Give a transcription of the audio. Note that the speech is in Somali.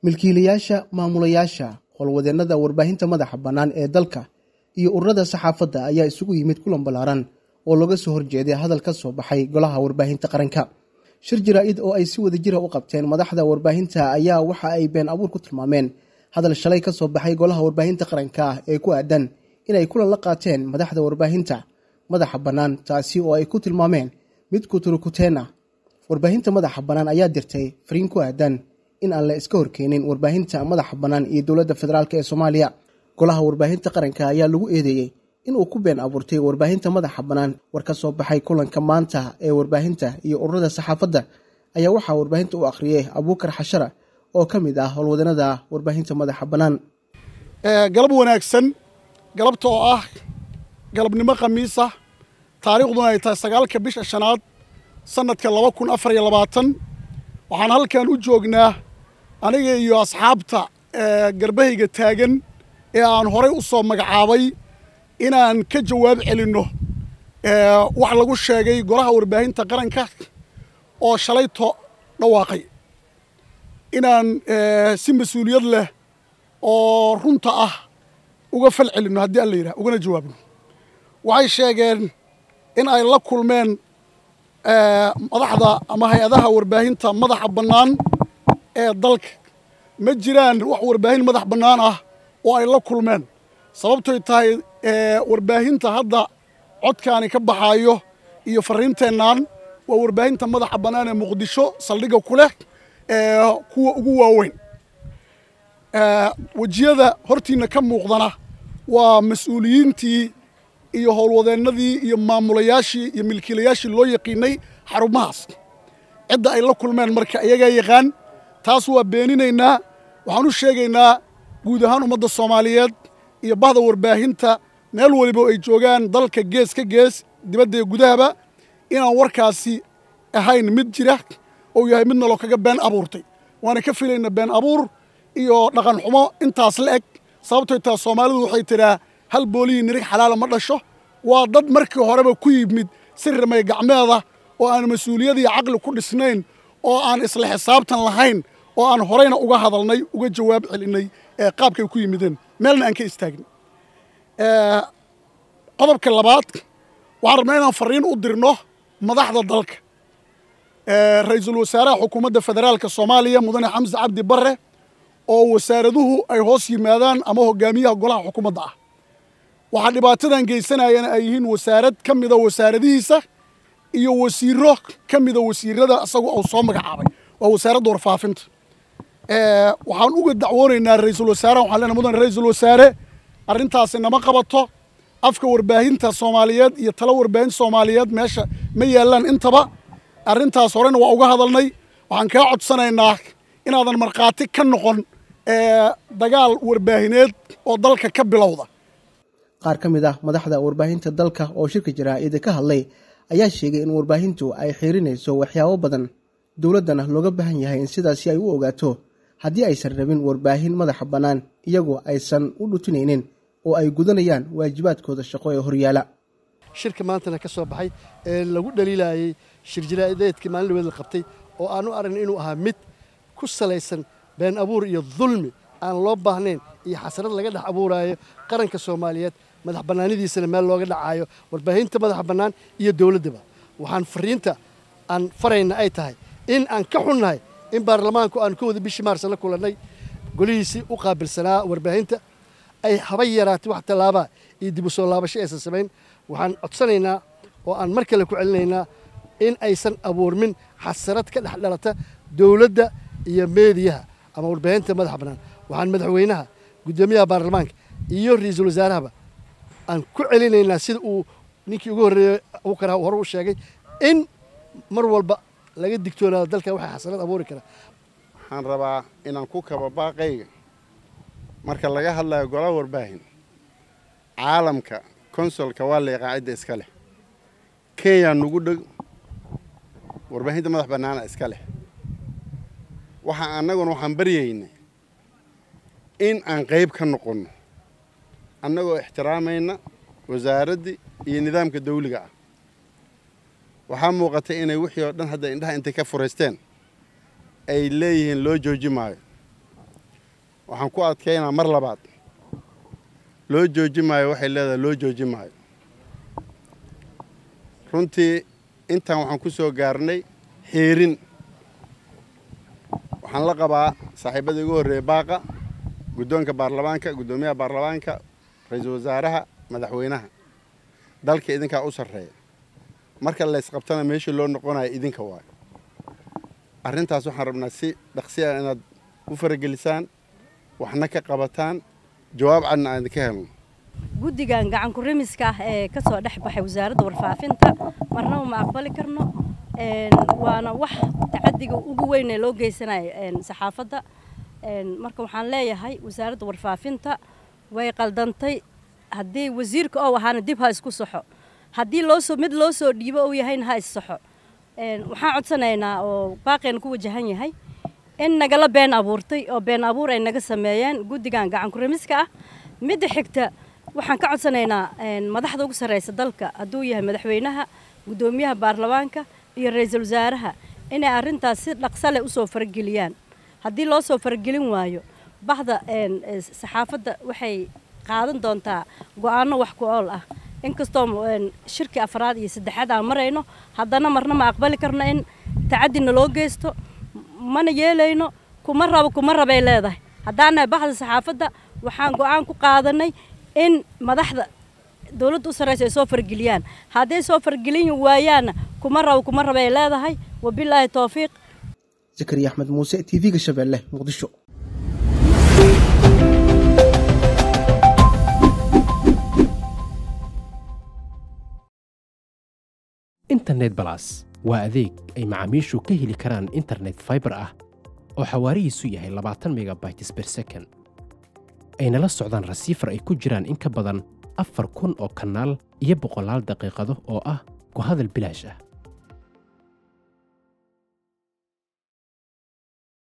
milkiilayaasha maamulayaasha howlwadeennada warbaahinta madaxa bannaan ee dalka iyo ururada saxaafadda ayaa isugu yimid kulan ballaaran oo looga soo horjeeday hadal ka soo baxay golaha warbaahinta qaranka shir jaraa-id oo ay si wada jira u qabteen madaxda warbaahinta ayaa waxa ay been abuur ku tilmaameen hadal shalay ka soo baxay golaha warbaahinta qaranka ah ee ku aadan inay kulan la qaateen madaxda warbaahinta madaxa bannaan taasi oo ay ku tilmaameen mid kuturukuteen ah warbaahinta madaxa bannaan ayaa dirtay fariin ku aadan in aan la iska horkeenin warbaahinta madaxa bannaan iyo dowladda federaalk ee soomaaliya golaha warbaahinta qaranka ayaa lagu eedeeyey inuu ku been abuurtay warbaahinta madaxa bannaan war ka soo baxay kulanka maanta ee warbaahinta iyo ururada saxaafadda ayaa waxaa warbaahinta u akhriyey abuukar xashara oo ka mid ah howlwadanada warbaahinta madaxa bannaan galab wanaagsan galabta oo ah galabnimo khamiisa taariikhduna ay tahay sagaalka bisha shanaad sanadka laba kun afar iyo labaatan waxaan halkan u joognaa aniga iyo asxaabta garbahayga taagan ee aan horay u soo magacaabay inaan ka jawaab celinno wax lagu sheegay golaha warbaahinta qaranka oo shalayto dhawaaqay inaan si mas-uuliyad leh oo runta ah uga fal celinno haddii alla yidhah ugana jawaabno waxay sheegeen in ay la kulmeen madaxda ama hay-adaha warbaahinta madaxa bannaan ee dalka ma jiraan wax warbaahin madax bannaan ah oo ay la kulmeen sababtoy tahay warbaahinta hadda codkaani ka baxaayo iyo fariinteennan waa warbaahinta madaxa bannaan ee muqdisho saldhigga ku leh kuwa ugu waaweyn wejiyada hortiinna ka muuqdana waa mas-uuliyiintii iyo howlwadeennadii iyo maamulayaashii iyo milkiilayaashii loo yaqiinay xarumahaas cidda ay la kulmeen marka iyagaa yaqaan taas waa beeninaynaa waxaan u sheegaynaa guud ahaan ummadda soomaaliyeed iyo bahda warbaahinta meel waliba ay joogaan dalka gees ka gees dibadda iyo gudahaba inaan warkaasi ahayn mid jira ou yahay mid naloo kaga been abuurtay waana ka filayna been abuur iyo dhaqan xumo intaas la eg sababtoy taas soomaalidu waxay tidhaa hal boolihii nirig xalaala ma dhasho waa dad markii horeba ku yimid si rimay gacmeeda oo aan mas-uuliyad iyo caqli ku dhisnayn oo aan isla xisaabtan lahayn oo aan horeyna uga hadalnay uga jawaab celinay qaabkay ku yimideen meelna aan ka istaagin qodobka labaad waxaan rabnaa inaan fariin u dirno madaxda dalka ra-iisul wasaaraha xukuumadda federaalka soomaaliya mudane xamse cabdi barre oo wasaaraduhu ay hoos yimaadaan ama hogaamiyaha golaha xukuumadda ah waxaa dhibaatadan geysanayana ay yihiin wasaarad ka mida wasaaradihiisa iyo wasiiro ka mida wasiirada isagu uu soo magacaabay waa wasaaradda warfaafinta waxaan uga dacwoonaynaa ra-iisul wasaaraha waxaan leenahay mudane ra-iisul wasaare arrintaasi nama qabato afka warbaahinta soomaaliyeed iyo talo warbaahinta soomaaliyeed meesha ma yaallaan intaba arrintaas horena waa uga hadalnay waxaan kaa codsanaynaa inaadan markhaati ka noqon dagaal warbaahineed oo dalka ka bilowda qaar ka mid ah madaxda warbaahinta dalka oo shirka jaraa-ida ka hadlay ayaa sheegay in warbaahintu ay xiirinayso waxyaabo badan dowladdana looga baahan yahay in sidaasi ay u ogaato haddii aysan rabin warbaahin madaxa bannaan iyagoo aysan u dhutinaynin oo ay gudanayaan waajibaadkooda shaqo ee horyaala shirka maantana ka soo baxay ee lagu dhaliilayey shir jaraa'ideedkii maalin dhaweed la qabtay oo aanu aragna inuu ahaa mid ku salaysan been abuur iyo dulmi aan loo baahnayn iyo xasrad laga dhex abuuraayo qaranka soomaaliyeed madax bannaanidiisana meel looga dhacaayo warbaahinta madaxa bannaan iyo dowladdaba waxaan fariinta aan farayna ay tahay in aan ka xunnahay in baarlamaanku aan ka wada bishii maarsa la kulannay golihiisii u qaabilsanaa warbaahinta ay haba yaraatay wax tallaabaa iyo dib u soo laabasho aysan samayn waxaan codsanaynaa oo aan mar kale ku celinaynaa in aysan abuurmin xasarad ka dhex dhalata dowladda iyo meediyaha ama warbaahinta madaxa bannaan waxaan madaxweynaha guddoomiyaha baarlamaanka iyo ra-iisul wasaarahaba aan ku celinaynaa sida uu ninkii ugu horreeyey abukar hore u sheegay in mar walba laga digtoonaado dalka waxay xasarad abuuri karaa waxaan rabaa inaan ku kaba baaqayga marka laga hadlayo golaha warbaahin caalamka konsolka waa la yaqaan cidda iska leh kenya nugu dheg warbaahinta madax bannaana iska leh waxa annaguna waxaan baryaynay in aan qayb ka noqonno annagoo ixtiraamayna wasaaraddii iyo nidaamka dawliga ah waxaa muuqatay inay wixii oo dhan hadda indhaha intay ka furaysteen ay leeyihiin loo jooji maayo waxaan ku adkaynaa mar labaad loo jooji maayo waxay leedahay loo jooji maayo runtii intaan waxaan ku soo gaarnay xiirin waxaan la qabaa saaxiibada igu horreeya baaqa guddoonka baarlamaanka guddoomiyaha baarlamaanka ra-iisul wasaaraha madaxweynaha dalka idinkaa u sarreeya marka laysqabtana meeshii loo noqonayo idinka waayo arrintaas waxaan rabnaa si dhaqsi ah inaad u faragelisaan waxna ka qabataan jawaab cadna aan idinka helno guddigan gacan ku-rimiska ah ee ka soo dhex baxay wasaaradda warfaafinta marnaba ma aqbali karno waana wax tacadiga ugu weyn ee loo geysanayo saxaafadda marka waxaan leeyahay wasaaradda warfaafinta way qaldantay haddii wasiirka oo ahaana dib ha isku saxo haddii loosoo mid loo soo dhiibo uu yahayna ha issaxo waxaan codsanaynaa oo baaqeena ku wajahan yahay in nagala been abuurtay oo been abuur ay naga sameeyeen guddigan gacan ku-rimiska ah midda xigta waxaan ka codsanaynaa madaxda ugu sarreysa dalka hadduu yahay madaxweynaha guddoomiyaha baarlamaanka iyo ra-iisul wasaaraha inay arrintaas si dhaqsa leh usoo farageliyaan haddii loo soo faragelin waayo bahda saxaafadda waxay qaadan doontaa go-aanno wax ku ool ah inkastoo shirki afraad iyo saddexaad aan marayno haddana marna ma aqbali karno in tacadina loo geysto mana yeelayno kuma rabo kuma rabay leedahay haddaanahay bahda saxaafadda waxaan go-aan ku qaadanay in madaxda dowladda u sarreysa ay soo fargeliyaan hadday soo fargelin waayaanna kuma rabo kuma rabay leedahay wabilaahi towfiiq zakariya axmed muuse t v-ga shabeelle muqdisho internet balas waa adeeg ay macaamiishu ka heli karaan internet faibar ah oo xawaarihiisu yahay labaatan megabytes ber second ayna la socdaan rasiifar ay ku jiraan in ka badan afar kun oo kanaal iyo boqolaal daqiiqado oo ah ku hadal bilaash ah